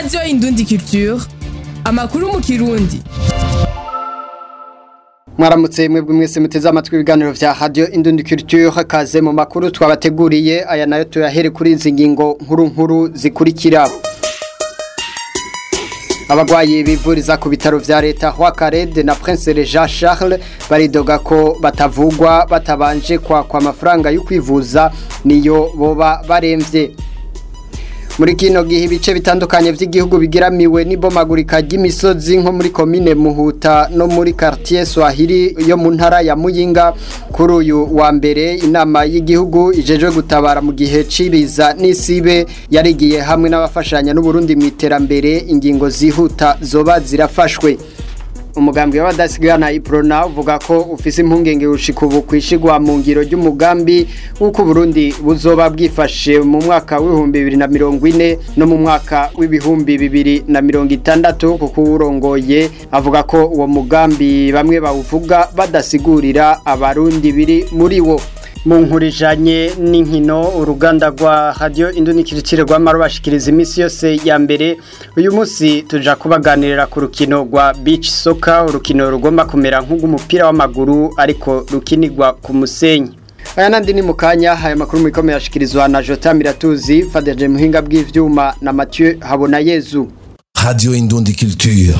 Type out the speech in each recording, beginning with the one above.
radiyo indundi culture amakuru mu kirundi mwaramutse mwebwe mwese muteze amatwi ibiganiro vya radio indundi culture kaze mu makuru twabateguriye aya nayo tuyahere kuri izi ngingo nkuru nkuru zikurikira abagwayi bivuriza ku bitaro vya leta Hwakarede na Prince Jean Charles baridoga ko batavugwa batabanje kwa kwa mafaranga yo kwivuza niyo boba baremvye muri kino gihe ibice bitandukanye by'igihugu bigiramiwe n'ibomagurika ry'imisozi nko muri komine Muhuta no muri quartier Swahili yo mu ntara ya Muyinga kuri uyu wa mbere inama y'igihugu ijeje gutabara mu gihe cibiza n'isibe yarigiye hamwe n'abafashanya n'u Burundi mu iterambere ingingo zihuta zoba zirafashwe umugambi w'abadasigana iprona uvuga ko ufise impungenge ushika ubu kwishigwa mu ngiro ry'umugambi w'uko Burundi buzoba bwifashe mu mwaka w'ibihumbi bibiri na mirongo ine no mu mwaka w'ibihumbi bibiri na mirongo itandatu kuko uwurongoye avuga ko uwo mugambi bamwe bawuvuga badasigurira abarundi biri muri wo mu nkurijanye n'inkino uruganda rwa radio indunikirikire rwamara bashikiriza iminsi yose ya mbere uyu munsi tuja kubaganirira ku rukino rwa beach soccer urukino rugomba kumera nk'umupira w'amaguru ariko rukinirwa ku musenyi aya nandi ni mukanya aya makuru mikomeye yashikirizwa na Jota Miratuzi Fadeje Muhinga bw'ivyuma na Mathieu Habonayezu Radio Indundi Culture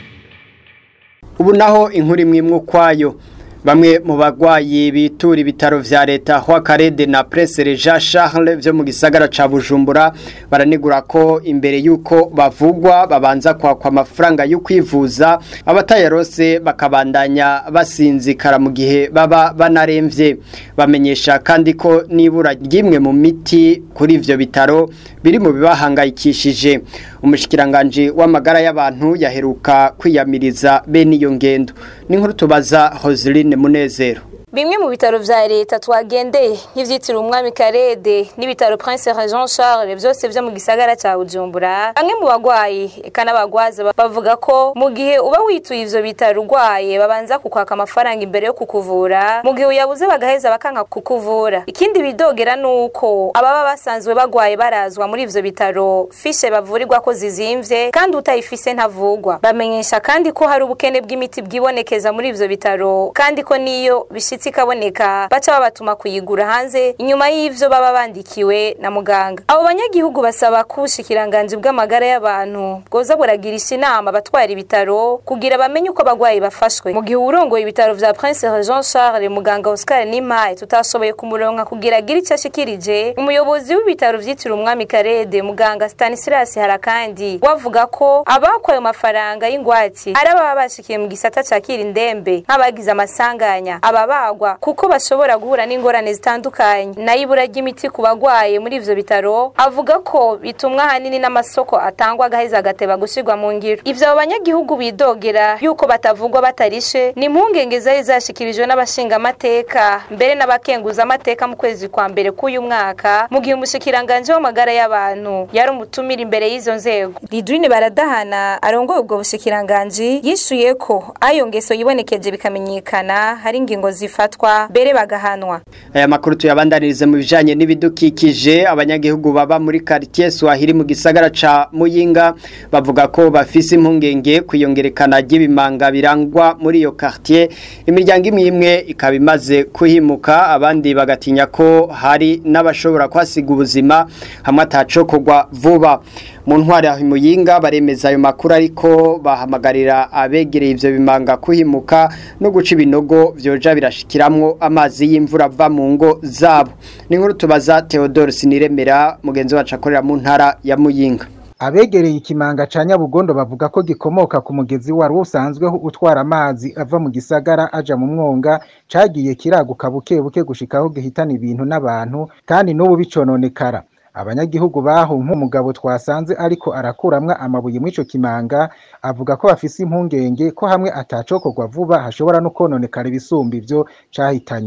ubu naho inkuru imwe kwayo bamwe mu bagwayi bitura ibitaro vya leta Hwakarede na Prince Jean Charles vyo mu gisagara ca Bujumbura baranigura ko imbere yuko bavugwa babanza kwa kwa mafaranga yo kwivuza abatayarose bakabandanya basinzikara mu gihe baba banaremvye bamenyesha kandi ko nibura ryimwe mu miti kuri ivyo bitaro biri mu bibahangayikishije umushikiranganje w'amagara y'abantu yaheruka kwiyamiriza bene iyo ngendo n'inkuru tubaza Hoseline Munezero Bimwe mu bitaro vya leta twagendeye nk'ivyitiriwe umwami Karede n'ibitaro Prince Jean Charles vyose vyo mu gisagara ca Bujumbura bamwe mu bagwayi eka n'abagwaza bavuga ko mu gihe uba wituye ivyo bitaro urwaye babanza kukwaka amafaranga imbere yo kukuvura mu gihe uyabuze bagaheza bakanka kukuvura ikindi bidogera nuko ababa basanzwe bagwaye barazwa muri ivyo bitaro fishe bavurirwa ko zizimvye kandi utayifise ntavugwa bamenyesha kandi ko hari ubukene bw'imiti bwibonekeza muri ivyo bitaro kandi ko niyo bishitse ikaboneka baca babatuma kuyigura hanze inyuma y'ivyo baba bandikiwe na muganga abo banyagihugu basaba ko ubushikiranganji bw'amagara y'abantu bwoza buragirisha inama abatwara ibitaro kugira bamenye uko abagwayi bafashwe mu gihe urongoye ibitaro vya Prince Jean Charles muganga Oscar Nimaye tutashoboye kumuronka kugira agire ico ashikirije umuyobozi w'ibitaro vyitiriwe umwami Karede muganga Stanislas Harakandi wavuga ko abakwaye amafaranga y'ingwati ari ababa bashikiye mu gisata ca Kirindembe nk'abagize amasanganya ababa kuko bashobora guhura n'ingorane zitandukanye nayo ibura ry'imiti ku bagwaye muri ivyo bitaro avuga ko bitumwa ahanini n'amasoko atangwa agaheza agateba gushirwa mu ngiro ivyo abo banyagihugu bidogera yuko batavugwa batarishe ni impungenge zari zashikirijwe n'abashingamateka mbere n'abakenguza amateka mu kwezi kwa mbere k'uyu mwaka mu gihe umushikiranganje w'amagara y'abantu yari umutumira imbere y'izo nzego Lidwine Baradahana arongoye ubwo bushikiranganje yishuye ko ayo ngeso yibonekeje bikamenyekana hari ingingo zifatwa mbere bagahanwa aya makuru tuyabandanirize mu bijanye n'ibidukikije abanyagihugu baba muri quartier Swahili mu gisagara ca Muyinga bavuga ko bafise impungenge kwiyongerekana ry'ibimanga birangwa muri iyo quartier imiryango imwe imwe ikaba imaze kuhimuka abandi bagatinya ko hari n'abashobora kwasiga ubuzima hamwe atacokogwa vuba mu ntwari ya Muyinga baremeza ayo makuru ariko bahamagarira abegereye ivyo bimanga kuhimuka no guca ibinogo vyoja birashikiramwo amazi y'imvura ava mu ngo zabo ni nkuru tubaza Theodore Siniremera mugenzi wacu akorera mu ntara ya Muyinga abegereye ikimanga ca Nyabugondo bavuga ko gikomoka ku mugezi wari usanzweho utwara amazi ava mu gisagara aja mu mwonga cagiye kiraguka buke buke gushikaho gihitana ibintu n'abantu kandi n'ubu bicononekara abanyagihugu baho nk'umugabo twasanze ariko arakuramwa amabuye muri ico kimanga avuga ko bafise impungenge ko hamwe atacokorwa vuba hashobora no kononekara ibisumba ivyo cahitanye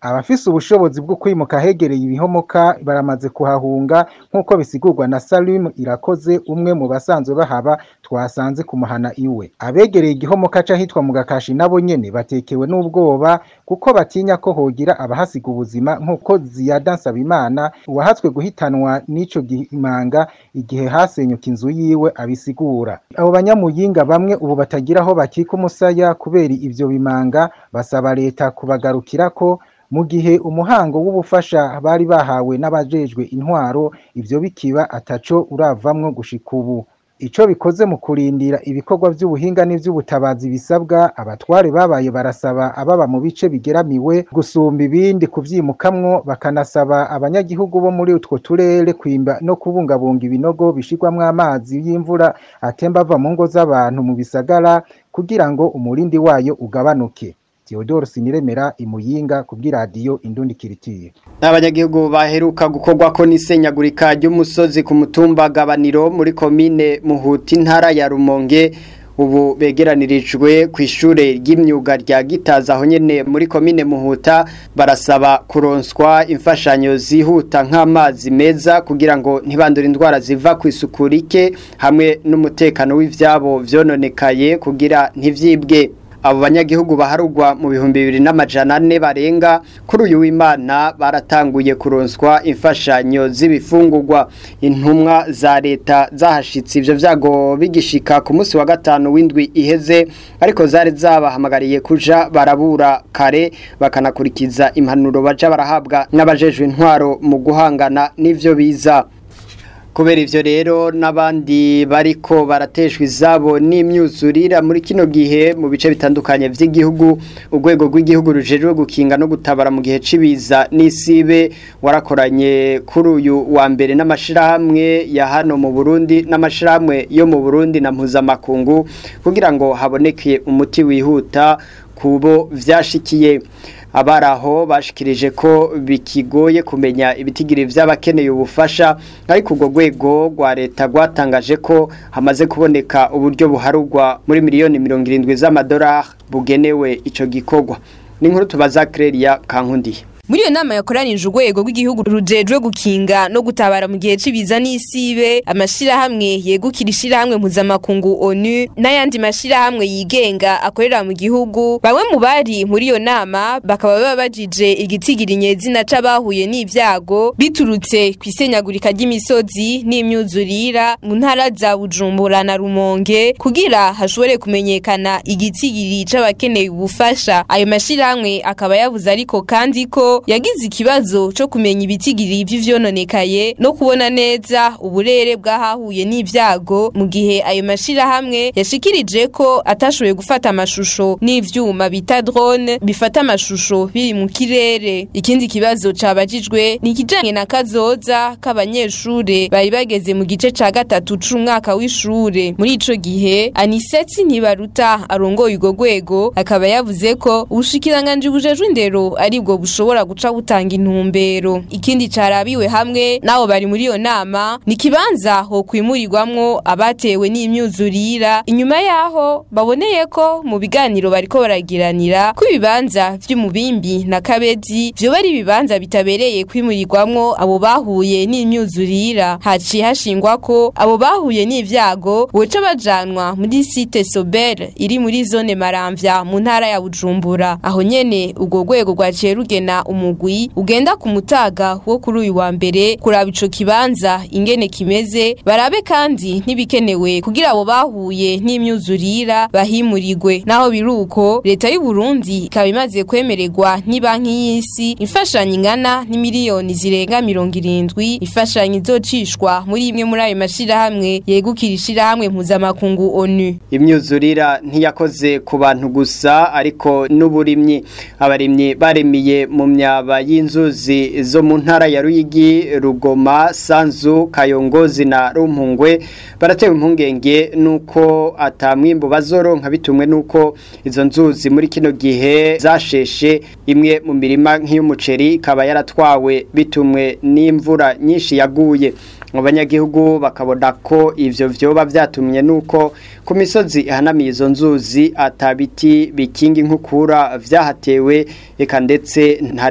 abafise ubushobozi bwo kwimuka hegereye ibihomoka baramaze kuhahunga nk'uko bisigurwa na Salim irakoze umwe mu basanzwe bahaba twasanze kumuhana iwe abegereye igihomoka c'ahitwa mu gakashi nabo nyene batekewe n'ubwoba kuko batinya ko hogira abahasiga ubuzima nk'uko Ziyada Nsabimana uwahatswe guhitanwa n'ico gihimanga igihe hasenyuka inzu yiwe abisigura abo banyamuyinga bamwe ubu batagira aho bakika umusaya kubera ivyo bimanga basaba leta kubagarukirako mu gihe umuhango w'ubufasha bari bahawe n'abajejwe intwaro ivyo bikiba ataco uravamwo gushika ubu ico bikoze mu kurindira ibikorwa vy'ubuhinga n'ivy'ubutabazi bisabwa abatware babaye barasaba ababa mu bice bigeramiwe gusumba ibindi kuvyimukamwo bakanasaba abanyagihugu bo muri utwo turere kwimba no kubungabunga ibinogo bishirwamwo amazi y'imvura atemba ava mu ngo z'abantu mu bisagara kugira ngo umurindi wayo ugabanuke Theodore Siniremera imuyinga kubw'iradiyo Indundi Kiritiye Abanyagihugu baheruka gukorwa ko n'isenyagurika ry'umusozi ku mutumba gabaniro muri komine Muhuti ntara ya Rumonge ubu begeranirijwe ku ishure ry'imyuga rya Gitaza aho nyene muri komine Muhuta barasaba kuronswa imfashanyo zihuta nk'amazi meza kugira ngo ntibandure indwara ziva ku isuku rike hamwe n'umutekano w'ivyabo vyononekaye kugira ntivyibwe abo banyagihugu baharugwa mu bihumbi bibiri n'amajana ane barenga kuri uyu w'imana baratanguye kuronswa imfashanyo z'ibifungurwa intumwa za leta zahashitse ivyo vyago bigishika ku munsi wa gatanu w'indwi iheze ariko zari zabahamagariye kuja barabura kare bakanakurikiza impanuro baja barahabwa n'abajejwe intwaro mu guhangana n'ivyo biza kubera ivyo rero n'abandi bariko barateshwa izabo n'imyuzurira muri kino gihe mu bice bitandukanye vy'igihugu urwego rw'igihugu rujejwe gukinga no gutabara mu gihe cibiza n'isibe warakoranye kuri uyu wa mbere n'amashirahamwe ya hano mu Burundi n'amashirahamwe yo mu Burundi na mpuzamakungu kugira ngo haboneke umuti wihuta kubo vyashikiye abaraho bashikirije ko bikigoye kumenya ibitigiri vy'abakeneye ubufasha ariko urwo rwego rwa leta rwatangaje ko hamaze kuboneka uburyo buharugwa muri miliyoni mirongo irindwi z'amadolari bugenewe ico gikorwa ni inkuru tubaza Clelia Kankundiye muri iyo nama yakoranije urwego rw'igihugu rujejwe gukinga no gutabara mu gihe cibiza n'isibe amashirahamwe yegukira ishirahamwe mpuzamakungu onu n'ayandi mashirahamwe yigenga akorera mu gihugu bamwe mu bari muri iyo nama bakaba babajije igitigiri nyezina c'abahuye n'ivyago biturutse kw'isenyagurika ry'imisozi n'imyuzurira mu ntara za bujumbura na rumonge kugira hashobore kumenyekana igitigiri c'abakeneye ubufasha ayo mashirahamwe akaba yavuze ariko kandi ko yagize ikibazo cyo kumenya ibitigiri vy'ivyononekaye no kubona neza uburere bw'ahahuye n'ivyago mu gihe ayo mashirahamwe yashikirije ko atashoboye gufata amashusho n'ivyuma bita drone bifata amashusho biri mu kirere ikindi kibazo cabajijwe ni ikijanye na kazoza k'abanyeshure bari bageze mu gice ca gatatu c'umwaka w'ishure muri ico gihe aniseti ntibaruta arongoye urwo rwego akaba yavuze ko ubushikiranganji bujejwe indero aribwo bushobora guca butanga intumbero ikindi carabiwe hamwe nabo bari muri iyo nama ni kibanza ho kwimurirwamwo abatewe n'imyuzurira inyuma yaho baboneye ko mu biganiro bariko baragiranira ko ibibanza vy'umubimbi na kabezi vyoba ari ibibanza bitabereye kwimurirwamwo abo bahuye n'imyuzurira haciye hashingwa ko abo bahuye n'ivyago boca bajanwa muri site Sober iri muri zone Maramvya mu ntara ya Bujumbura aho nyene urwo rwego rwaciye rugena umugwi ugenda ku mutaga wo kuri uyu wa mbere kuraba ico kibanza ingene kimeze barabe kandi n'ibikenewe kugira abo bahuye n'imyuzurira bahimurirwe naho biruko leta y'u Burundi ikaba imaze kwemererwa n'ibanki y'isi imfashanyo ingana n'imiliyoni zirenga mirongo irindwi imfashanyo izocishwa muri imwe muri ayo mashirahamwe yegukira ishirahamwe mpuzamakungu ONU imyuzurira ntiyakoze ku bantu gusa ariko n'uburimyi abarimyi baremiye mu myaba y'inzuzi zo mu ntara ya Ruyigi Rugoma Sanzu Kayongozi na Rumpungwe baratewe impungenge nuko atamwimbo bazoronka bitumwe nuko izo nzuzi muri kino gihe zasheshe imwe mu mirima nk'iy'umuceri ikaba yaratwawe bitumwe n'imvura nyinshi yaguye mu banyagihugu bakabona ko ivyo vyoba vyatumye nuko ku misozi ihanamiye izo nzuzi atabiti bikinga inkukura vyahatewe eka ndetse nta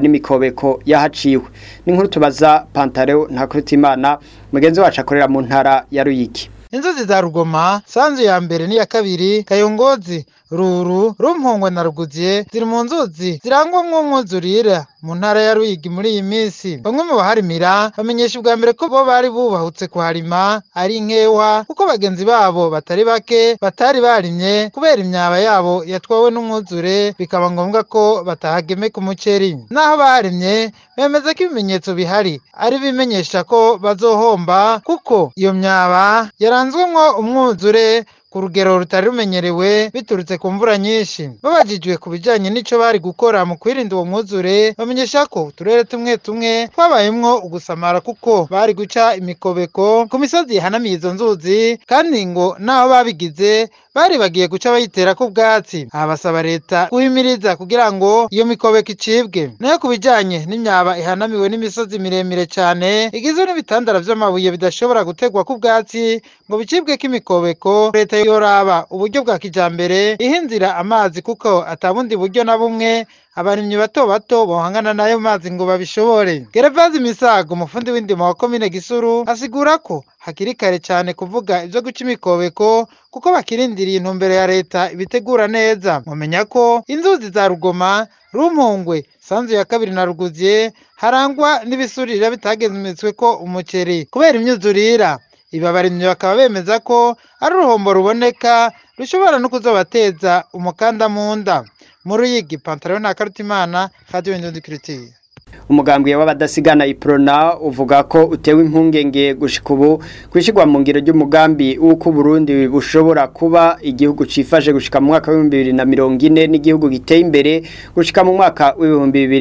n'imikobeko yahaciwe n'inkuru tubaza Pantaleo Ntakurutimana mugenzi wacu akorera mu ntara ya Ruyigi inzuzi za rugoma sanzu ya mbere n'iya kabiri kayongozi ruru rumpongwe na ruguziye ziri mu nzuzi zirangwamwo umwuzurira mu ntara ya ruyigi muri iyi minsi bamwe mu baharimira bamenyesha ubwa mbere ko bo bari bubahutse kuharima ari nkewa kuko bagenzi babo batari bake batari barimye kubera imyaba yabo yatwawe n'umwuzure bikaba ngombwa ko batahagemeka umuceri naho barimye bemeza ko ibimenyetso bihari ari bimenyesha ko bazohomba kuko iyo myaba yaranzwemwo umwuzure ku rugero rutari rumenyerewe biturutse ku mvura nyinshi babajijwe ku bijyanye n'icyo bari gukora mu kwirinda uwo mwuzure bamenyesha ko uturere tumwe tumwe twabayemwo ugusamara kuko bari guca imikobeko ku misozi ihanamiye izo nzuzi kandi ngo n'aho babigize bari bagiye guca bayitera ku bwatsi aha basaba leta guhimiriza kugira ngo iyo mikobeko icibwe nayo ku bijyanye n'imyaba ihanamiwe n'imisozi miremire cyane igizwe n'ibitandara vy'amabuye bidashobora gutegwa ku bwatsi ngo bicibweko imikobeko leta yoraba uburyo bwa kijambere ihinzira amazi kuko atabundi buryo na bumwe abarimyi bato bato bohangana n'ayo mazi ngo babishobore gerevazi misago umufundi w'indimo wa komine gisuru asigura ko hakiri kare cyane kuvuga ibyo guca imikobeko kuko bakirindiriye intumbero ya leta ibitegura neza mumenya ko inzuzi za rugoma rumpongwe sanzu ya kabiri na ruguziye harangwa n'ibisurira bitagenzemetswe ko umuceri kubera imyuzurira ibi abarimyi bakaba bemeza ko ari uruhombo ruboneka rushobora no kuzobateza umukanda mu nda mu ruyigi pantaro na karutimana radio indundi kiritiye umugambwe w'abadasigana iprona uvuga ko utewe impungenge gushika ubu kwishigwa mu ngiro ry'umugambi w'uko Burundi bushobora kuba igihugu cifashe gushika mu mwaka wa 2040 n'igihugu giteye imbere gushika mu mwaka wa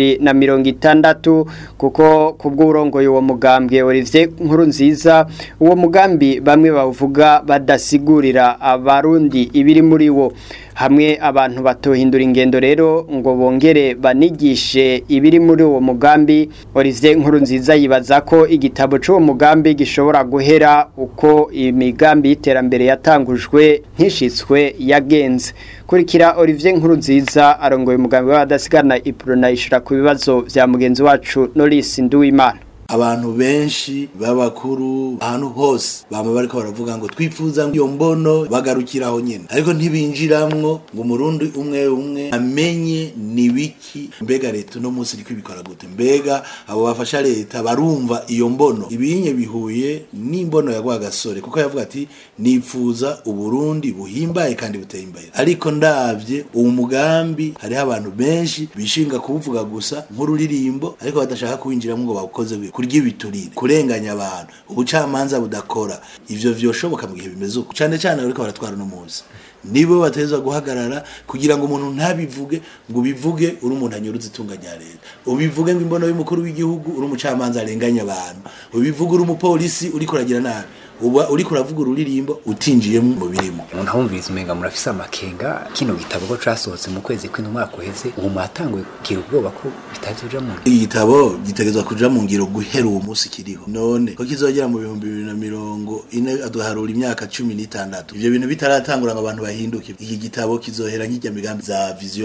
2060 kuko kubw'urongoye uwo mugambwe Olivier Nkuru nziza uwo mugambi bamwe bavuga badasigurira abarundi ibiri muri wo hamwe abantu batohindura ingendo rero ngo bongere banigishe ibiri muri uwo mugambi Olivier Nkuru nziza yibaza ko igitabo cy'uwo mugambi gishobora guhera uko imigambi y'iterambere yatangujwe nkishitswe yagenze kurikira Olivier Nkuru nziza arongoye umugambi w'abadasigana iprona ishura ku bibazo vya mugenzi wacu Norris Nduwimana abantu benshi b'abakuru ahantu hose bama bariko baravuga ngo twifuza iyo mbono bagarukiraho nyene ariko ntibinjiramwo ngo umurundi umwe umwe amenye ni biki mbega leta uno munsi iriko ibikora gute mbega abo bafasha leta barumva iyo mbono ibinye bihuye n'imbono ya Rwagasore kuko yavuga ati nifuza uburundi buhimbaye kandi buteye imbere ariko ndavye uwo mugambi hariho abantu benshi bishinga kubuvuga gusa nk'ururirimbo ariko badashaka kuwinjiramo ngo bawukoze kurya ibiturire kurenganya abantu ubucamanza budakora ivyo vyoshoboka mu gihe bimeze uko cane cane ariko baratwara no munsi nibo bateza guhagarara kugira ngo umuntu ntabivuge ngo ubivuge uri umuntu anyuruza itunga rya leta ubivuge ngo imbono y'umukuru w'igihugu uri umucamanza arenganya abantu ubivuge uri umupolisi uri kuragira nabi uba uri kuravuga ururirimbo utinjiyemo mu birimo umuntu ahumviriza umenga murafise amakenga kino gitabo ko casohotse mu kwezi kw'ino mwaka uheze ubu mwatanguye kugira ubwoba ko bitazoja mu iki gitabo gitegerezwa kuja mu ngiro guhera uwo munsi kiriho none ko kizogera mu bihumbi bibiri na mirongo ine aduharura imyaka cumi n'itandatu ivyo bintu bitaratangura ngo abantu bahinduke iki gitabo kizohera nk'irya migambi za vision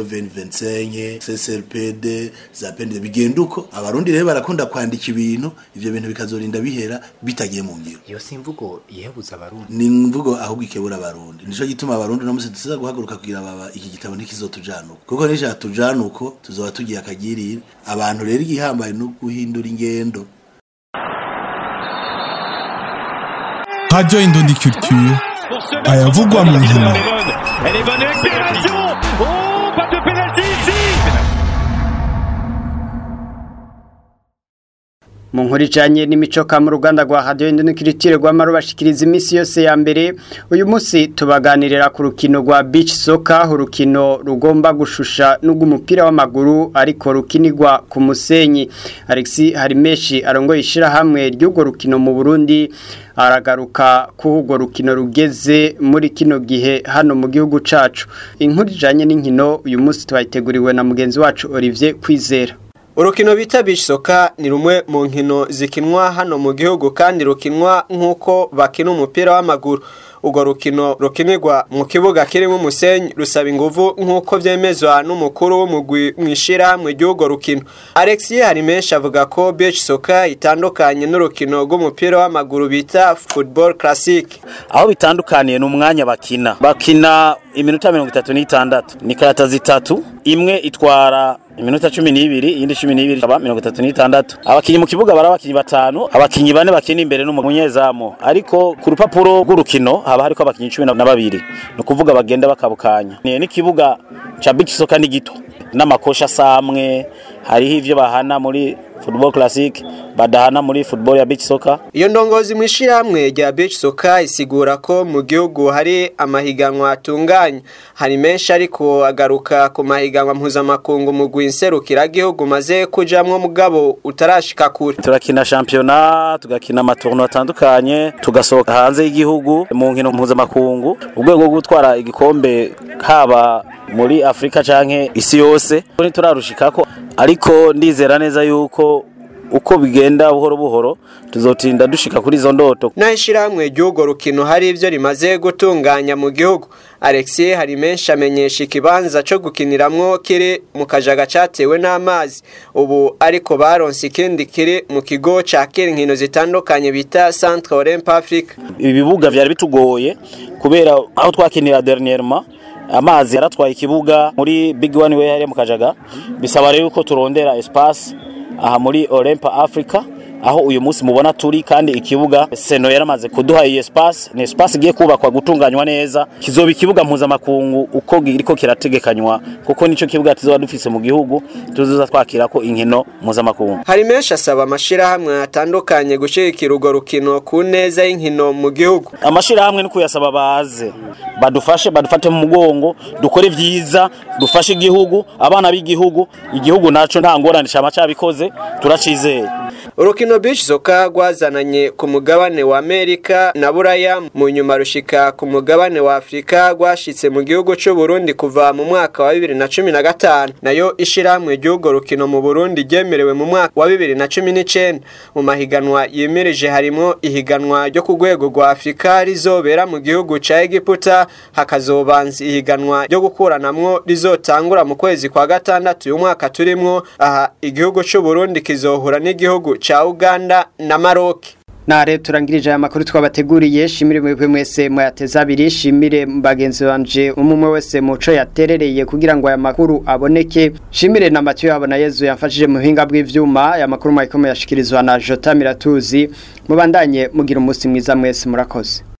2025 CCRPD za PND bigenda uko abarundi rero barakunda kwandika ibintu ivyo bintu bikazorinda bihera bitagiye mu ngiro iyo si imvugo yihebuza abarundi ni imvugo ahubwo ikebura abarundi nico gituma abarundi no musi tuza guhaguruka kugira baba iki gitabo ntikizotujanuka kuko nisha tujanuko tuzoba tugiye akagirira abantu rero igihambaye no guhindura ingendo Radio Indondi Culture ayavugwa mu nkino Elle est bonne accélération Oh, pas de pénalty ici mu nkuru ijanye n'imico mu ruganda rwa radio indonikiritire rw'amaro bashikiriza iminsi yose ya mbere uyu munsi tubaganirira ku rukino rwa beach soccer urukino rugomba gushusha n'ubw'umupira w'amaguru ariko rukinirwa ku musenyi Alexis Harimeshi arongoye ishirahamwe ry'urwo rukino mu Burundi aragaruka ku urwo rukino rugeze muri kino gihe hano mu gihugu cacu inkuru ijanye n'inkino uyu munsi twayiteguriwe na mugenzi wacu Olivier Kwizera urukino bita beach soccer ni rumwe mu nkino zikinwa hano mu gihugu kandi rukinwa nk'uko bakina umupira w'amaguru urwo rukino rukinirwa mu kibuga kirimo umusenyi rusaba inguvu nk'uko vyemezwa n'umukuru w'umugwi mw'ishirahamwe ry'urwo rukino alexis harimenshi avuga ko beach soccer itandukanye n'urukino rw'umupira w'amaguru bita football classic aho bitandukaniye ni umwanya bakina bakina iminota mirongo itatu n'itandatu ni karata zitatu imwe itwara iminota cumi n'ibiri iyindi cumi n'ibiri ikaba mirongo itatu n'itandatu abakinyi mu kibuga bari abakinyi batanu abakinyi bane bakina imbere n'umunyezamu ariko ku rupapuro rw'urukino haba hariko abakinyi cumi na babiri ni ukuvuga bagenda bakabukanya ni n'ikibuga ca beach soccer ni gito n'amakosha asamwe hariho ivyo bahana muri football classic badahana muri football ya beach soccer iyo ndongozi mu ishyirahamwe rya beach soccer isigura ko mu gihugu hari amahiganwa atunganye hari menshi ariko agaruka ku mahiganwa mpuzamakungu mu gwinserukira gihugu maze kujamwo mugabo utarashika kure turakina shampiyona tugakina amatourno atandukanye tugasohoka hanze y'igihugu mu nkino mpuzamakungu urwego rwo gutwara igikombe haba muri afurika canke isi yose ntiturarushikako ariko ndizera neza yuko uko bigenda buhoro buhoro tuzotinda dushika kuri izo ndoto naho ishyirahamwe ry'urwo rukino hari ibyo rimaze gutunganya mu gihugu alexis hari menshi amenyesha ikibanza cyo gukiniramwo kiri mu kajaga cyatewe n'amazi ubu ariko baronse ikindi kiri mu kigo cya kera inkino zitandukanye bita centre olympe afrique ibibuga vyari bitugoye kubera aho twakinira dernièrement amazi yaratwaye ikibuga muri big one way hariya mu kajaga bisaba rero ko turondera espace aha muri Olympa Africa aho uyu munsi mubona turi kandi ikibuga seno yaramaze kuduha iyi espace ni espace igiye kubakwa gutunganywa neza kizoba ikibuga mpuzamakungu uko giriko kirategekanywa kuko nico kibuga tuzoba dufise mu gihugu tuzoza twakira ko inkino mpuzamakungu hari menshi asaba amashirahamwe atandukanye gushigikira urwo rukino ku neza y'inkino mu gihugu amashirahamwe ni kuyasaba baze badufashe badufate mu mugongo dukore vyiza dufashe igihugu abana b'igihugu igihugu naco nta ngorane cama cabikoze turacizeye urukino beach soccer rwazananye ku mugabane wa amerika na buraya mu nyuma rushika ku mugabane wa afurika rwashitse mu gihugu c'u burundi kuva mu mwaka wa bibiri na cumi na gatanu nayo ishirahamwe ry'urwo rukino mu burundi ryemerewe mu mwaka wa bibiri na cumi n'icenda mu mahiganwa yimirije harimo ihiganwa ryo ku rwego rwa afurika rizobera mu gihugu ca egiputa hakazobanza ihiganwa ryo gukuranamwo rizotangura mu kwezi kwa gatandatu uyu mwaka turimwo aha igihugu c'u burundi kizohura n'igihugu cha Uganda na Maroc Nare turangirije aya makuru twabateguriye shimire mwebwe mwese mwateza abiri shimire bagenzi banje umumwe wese muco yaterereye kugira ngo aya makuru aboneke shimire na Mathieu abona Yezu yafashije mu hinga bw'ivyuma aya makuru mwayikomo yashikirizwa na Jota Miratuzi mubandanye mugira umunsi mwiza mwese murakoze